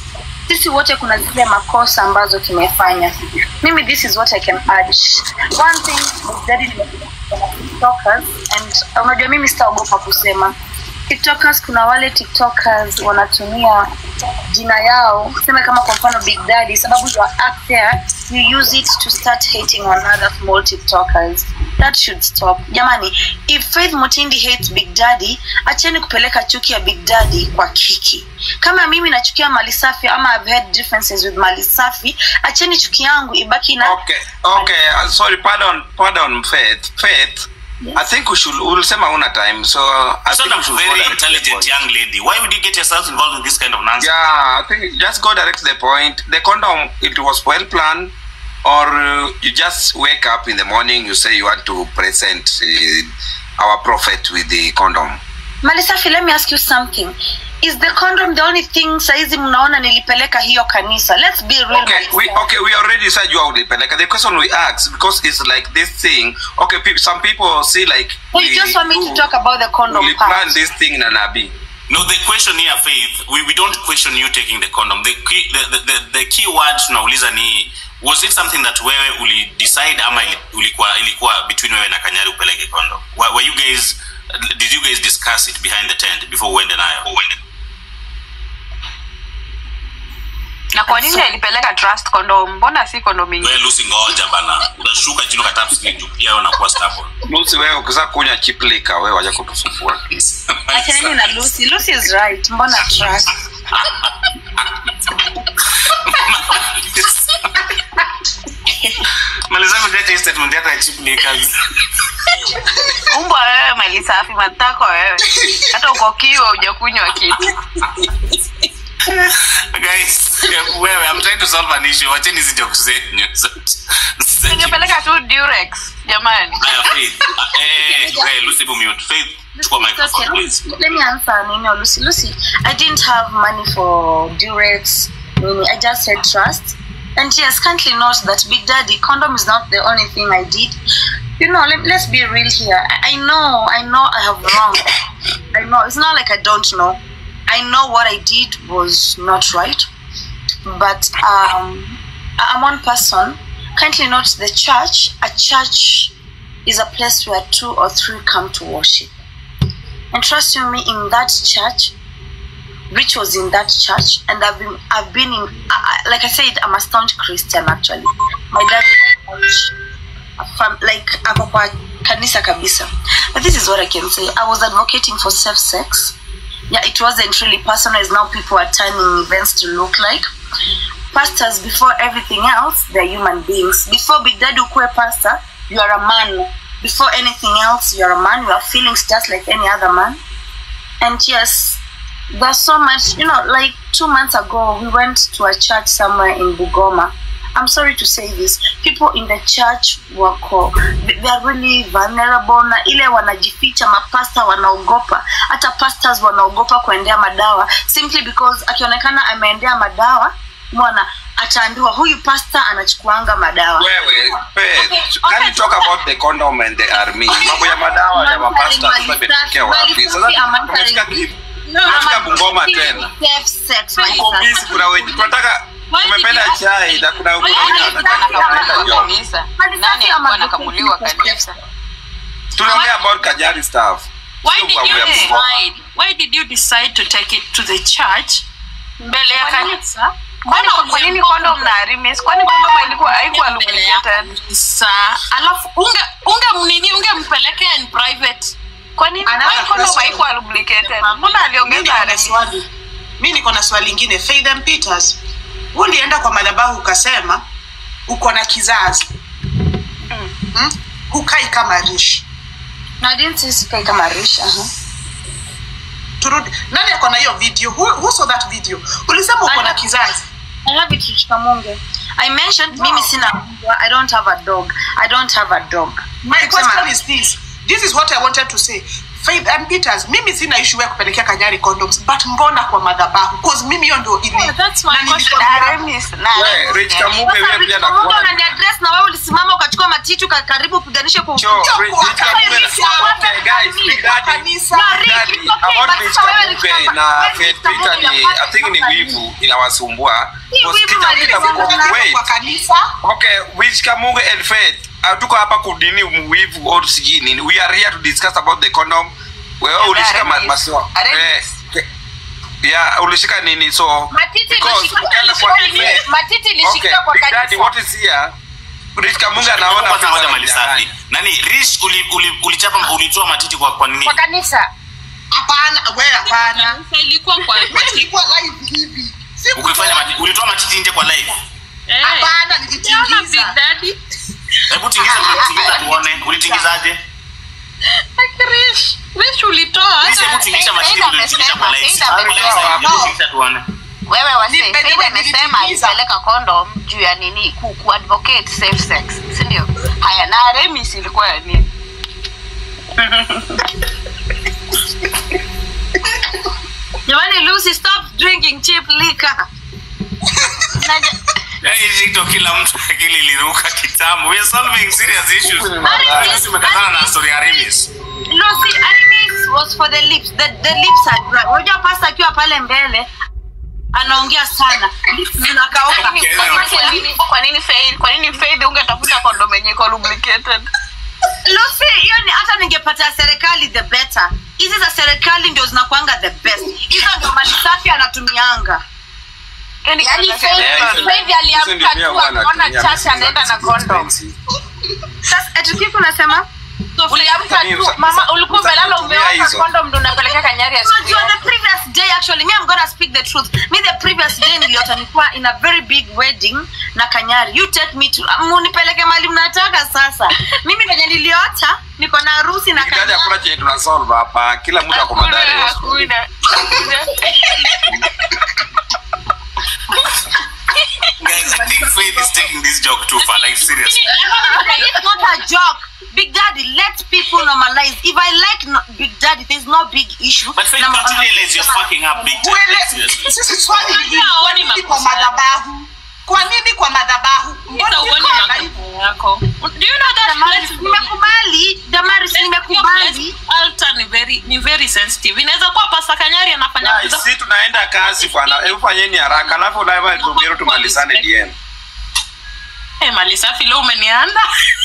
sisi wote kuna zile makosa ambazo tumefanya mimi this is what i can urge one thing Big Daddy nimekuja na tiktokers and unajua mimi sitaogopa kusema tiktokers kuna wale tiktokers wanatumia jina yao seme kama kwa mfano big daddy sababu you are up there you use it to start hating on other small tiktokers that should stop jamani if faith mutindi hates big daddy acheni kupeleka chuki ya big daddy kwa kiki kama mimi nachukia mali safi ama I've had differences with mali safi acheni chuki yangu ibaki na okay okay uh, sorry pardon pardon faith faith i think we should ulisema una time so uh, i You're think not we a should go very direct to the intelligent point. young lady. Why would you get yourself involved in this kind of nonsense? yeah i think just go direct to the point the condom it was well planned or uh, you just wake up in the morning you say you want to present uh, our prophet with the condom mali safi let me ask you something is the condom the only thing saizi mnaona nilipeleka hiyo kanisa let's be real okay Mali we Safi. okay we already said you are ulipeleka the question we asked because it's like this thing okay pe- some people see like Well, you just want me to talk about the condom we part. plan this thing na nabii No, the question here, Faith, we, we don't question you taking the condom. The key, the, the, the, the key word tunauliza ni was it something that wewe uli decide ama ili- ulikuwa ilikuwa between wewe na Kanyari upeleke condom? Were, were you guys did you guys discuss it behind the tent before uende nayo? Uende. na kwa nini alipeleka trust condom mbona si condom ingine Wewe Lucy ngoja bana. Utashuka chini ukatap screen juu pia wewe unakuwa stubborn. Lucy wewe ukisa kunywa chip liquor wewe waje kutusumbua Achaneni na Lucy. Lucy is right. Mbona trust? Maliza kuleta hii statement yako ya cheap liquors. umbwa wewe mali safi matako wewe hata uko kiwa hujakunywa kitu Guys, wewe I'm trying to solve an issue. Wacheni hizi jokes zenyu. ningepeleka tu durex jamani Haya, Faith. Ah, Eh, wewe Lucy bu mute. Faith, chukua Okay, microphone please. let me answer Nini or Lucy. Lucy, I didn't have money for Durex. Nini. I just said trust. And yes, kindly note that Big Daddy condom is not the only thing I did. You know, let, let's be real here. I, I know, I know I have wrong. I know. It's not like I don't know. I know what I did was not right. But um, I- I'm one person. Kindly note the church. A church is a place where two or three come to worship. And trust you me, in that church, Rich was in that church, and I've been, I've been in, I, I- like I said, I'm a staunch Christian actually. My dad, was a fam, like ako kwa kanisa kabisa. But this is what I can say. I was advocating for safe sex. Yeah, it wasn't really personal. As now people are turning events to look like pastors. Before everything else, they're human beings. Before Big Daddy ukue pastor, you are a man. Before anything else, you're a man. You have feelings just like any other man. And yes, there's so much, you know, like two months ago, we went to a church somewhere in Bugoma. I'm sorry to say this, people in the church wako they are really vulnerable na ile wanajificha, mapasta wanaogopa, hata pastors wanaogopa kuendea madawa simply because akionekana ameendea madawa, mwana ataambiwa huyu pasta anachukuanga madawa. wewe Faith, can you talk about the condom and the army mambo ya madawa ya mapasta sasa imetokea wapi sasa tumefika ki- tumefika Bungoma tena Safe sex, my uko sister. busy kuna wenye tunataka tumependa chai na kuna kuna wenye wanataka kuenda job kanisa nani alikuwa anakamuliwa kanisa tunaongea about Kajari stuff Why Sio did mambo ya you Bungoma. decide? Why did you decide to take it to the church? mbele ya Kwa nini- kanisa kwani kwa nini condom na arimis kwani condom ilikuwa haikuwa lubricated Sa, alafu unge unge mnini ungempelekea in private. kwani Another kwani condom question. haikuwa lubricated mbona Mi aliongeza niko na arimis swali mi niko na swali ingine Faden Peters huu ulienda kwa madhabahu ukasema uko na kizazi hmm? hukai kama rishi No, I didn't say sikai kama Risha. Uh-huh. turudi nani ako na hiyo video who, who saw that video ulisema uko na kizazi I have it Richika Munge. I mentioned mimi sina mbwa. I don't have a dog. I don't have a dog. my Kusema- question is this this is what i wanted to say faith and peters mimi sina issue ya kupelekea kanyari condoms but mbona kwa madhabahu cause mimi hiyo ndio ili Yeah, that's my na question. nilikuwa- Na Remis, na We, Remis, Rich yani. Kamuge Sasa wewe pia Rich Kamuge nakuona unaniaddress na wewe ulisimama ukachukua matiti uka- karibu upiganishe kwa Cho, Sio Rich- kwa Rich Kamuge kanisa, na- kwa okay, guys, kanisa, Big kwa Daddy, kanisa. No, Big Rich, Daddy, it's okay, about but Rich sasa wewe Kamuge Rich na Kamuge, Faith Rich Kamuge Peter ni unapata I think ni kufanya wivu inawasumbua Ni Because wivu kita- Malik kita- Kamuge. wait. kwa kanisa Okay, which Kamuge and Faith hatuko hapa kudini wivu or sijui nini. We are here to discuss about the condom. Wewe ulishika ma- Remis. maso. Remis. Eh, yeah, ulishika nini so Matiti because ilishika- ukienda kwa ilishika- Faith- matiti ilishika Okay, kwa Big Daddy, kanisa. what is here? Rich Kamuge anaona kwanza pesa moja za mali safi mjangani. nani rich uli, uli, ulichapa ulitoa matiti kwa kwa nini kwa kanisa hapana we hapana Kanisa ilikuwa kwa ilikuwa live hivi Si ukifanya kutoa- matiti ulitoa matiti nje kwa live Eh. hapana Unaona Big nilitingiza Daddy? hebu tingiza tingiza tuone ulitingizaje Rish, Rish ulitoa Rich, hebu tingisha matiti Faith ulitingisha kwa live amesema, Kwa live Faith sasa, amesema. hebu tingisha tuone wewe wase Ni- Faith wewe amesema nilitimiza. alipeleka condom juu ya nini ku, ku advocate safe sex si ndio haya na Remis ilikuwa ya nini jamani lucy stop drinking cheap liquor Naja- Yaani hii ndio kila mtu akili iliruka kitambo we are solving serious issues Remis, Sisi tumekazana na story ya Remis lucy animes was for the lips the, the lips are dry unajua pasta akiwa pale mbele anaongea sana lips zinakauka Kwa nini- kwa nini- kwa nini Faith- kwa nini Faith ungetafuta condom yenye iko lubricated lucy hiyo ni hata ningepata serikali the better hizi za serikali ndio zinakwanga the best hizo ndio mali safi anatumianga Yaani Yaani kuna Faith- Yeah, hizo- Faith aliamka hizo ndio tu pia huwa akaona anatumia chacha pesa anaenda na zake condom. expensive. sasa etikifu unasema uliamka Sasa- tu sasa- mama ulikuwa sasa umelala kutumia umeoka hizo. condom ndo unapeleka kanyari ya siku unajua yake. the previous day actually me i'm gonna speak the truth me the previous day niliota nilikuwa in a very big wedding na kanyari you take me to munipeleke mali mnataka sasa mimi venye niliota niko na harusi na Big Daddy hakuna kanyari chenye tuna solve hapa kila mtu ako madhari ya story. Hakuna, hakuna. guys I think Faith is taking this joke too far like seriously it's not a joke big daddy let people normalize if i like no, big daddy there's no big issue but Faith Na- can't you realize you're fucking up big time Uele- like, seriously sisi swali ni hili, Hata kwa haoni nini kwa makosa yake. madhabahu kwa nini kwa madhabahu Mbona Hata uone iko live? makosa yako. Do you know that Damaris, place- nimekubali damaris Hiyo nimekubali place altar ni very ni very sensitive. Inaweza kuwa Pastor Kanyari anafanya Guys, vitu- si tunaenda kazi bwana hebu fanyeni haraka alafu live tugero tumalizane DM Eh, mali safi leo umenianda.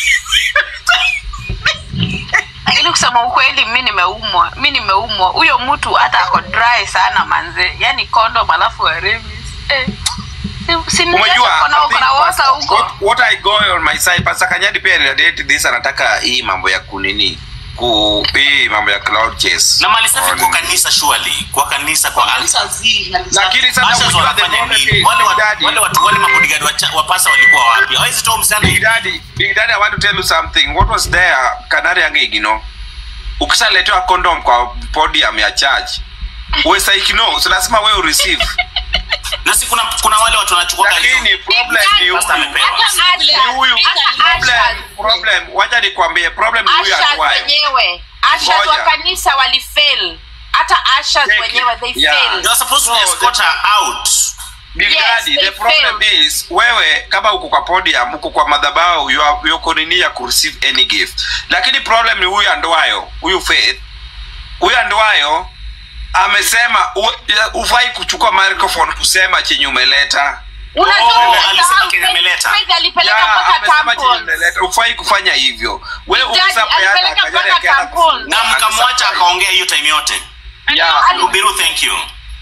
lakini kusema ukweli mi nimeumwa mi nimeumwa huyo mtu hata ako dry sana manze yani condom alafu aremis eh. Si- si umejua kuna- I think kuna wasa Pastor- huko what, what i go on my side pastor kanyadi pia relate this anataka hii mambo ya kunini ku hii mambo ya cloud chase na mali safi On- kwa kanisa surely kwa kanisa kwa altar Kanisa zi, kanisa. lakini sasa Ushers unajua the wanafanya problem nini is, wale Big watu Daddy- wale watu wale mabodyguard wa cha- wa pasa walikuwa wapi hawezi toa msichana Big hivi Daddy, Big Daddy, I want to tell you something. What was there, Kanari Angegino, ukishaletewa condom kwa podium ya church, we say no, so lazima wewe ureceive. na si kuna kuna wale watu wanachukua Lakini problem ni huyu. Pastor amepewa. Hata Ni Asha- huyu. hata Problem, Asha- problem. Wacha nikwambie, problem ni huyu Asha atuayo. wenyewe Asha Ngoja. wa kanisa walifail hata Asha Take it. wenyewe they Yeah. failed They were supposed to No, escort her out Big Yes, Daddy, they the problem failed. is wewe kama uko kwa podium, uko kwa madhabahu, you are you nini ya kureceive any gift. Lakini problem ni huyu andwayo, huyu Faith. Huyu andwayo amesema u- ya- ufai kuchukua microphone kusema chenye umeleta. Unajua Oh, umesahau alisema Kenya Faith- ameleta. Faith alipeleka Ya, mpaka amesema chenye tampons. umeleta. Ufai kufanya hivyo. Wewe Big Daddy ukishapeana alipeleka Kanyari mpaka akaenda tampons. kufungua, na mkamwacha amesafari. akaongea hiyo time yote Yeah. Lubiru thank you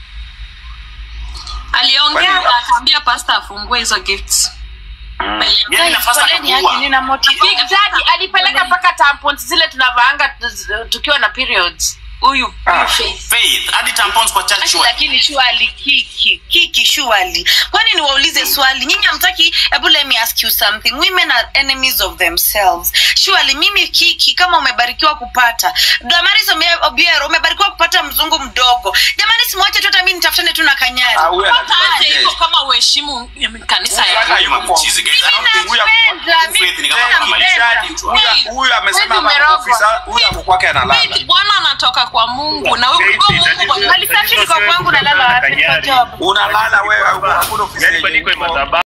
aliongea Kwani- na akaambia pastor afungue hizo gifts. yani nafasi akakuua Big Daddy alipeleka mpaka tampons zile tunavaanga tu- tukiwa na periods huyu Ah. huyu Faith. faith hadi tampons kwa church Ati wa- lakini shuali kiki kiki shuali kwani niwaulize swali nyinyi hamtaki hebu let me ask you something women are enemies of themselves shuali mimi kiki kama umebarikiwa kupata damaris Ome- obiero umebarikiwa kupata mzungu mdogo jamani simwache tu hata mi nitafutane tu na kanyari Ah, huyu hata anajua aje yes. iko kama uheshimu mm, kanisa Huyu ya hata Huyu yuko- mchizi, guys. I don't think- Huyu Napenda, huyu Faith ni kama mimi kama napenda. Maisha. huyu- huyu amesema Wewe hapa umerogwa. ofisa huyu ako kwake analala Faith, bwana anatoka kwa mungu na huyo Faith, Mungu tatizo- kwa- Mali safi liko kwangu nalala wapi niko job unalala wewe hakuna ofisi Yaani yenye bado iko iko. madhabahu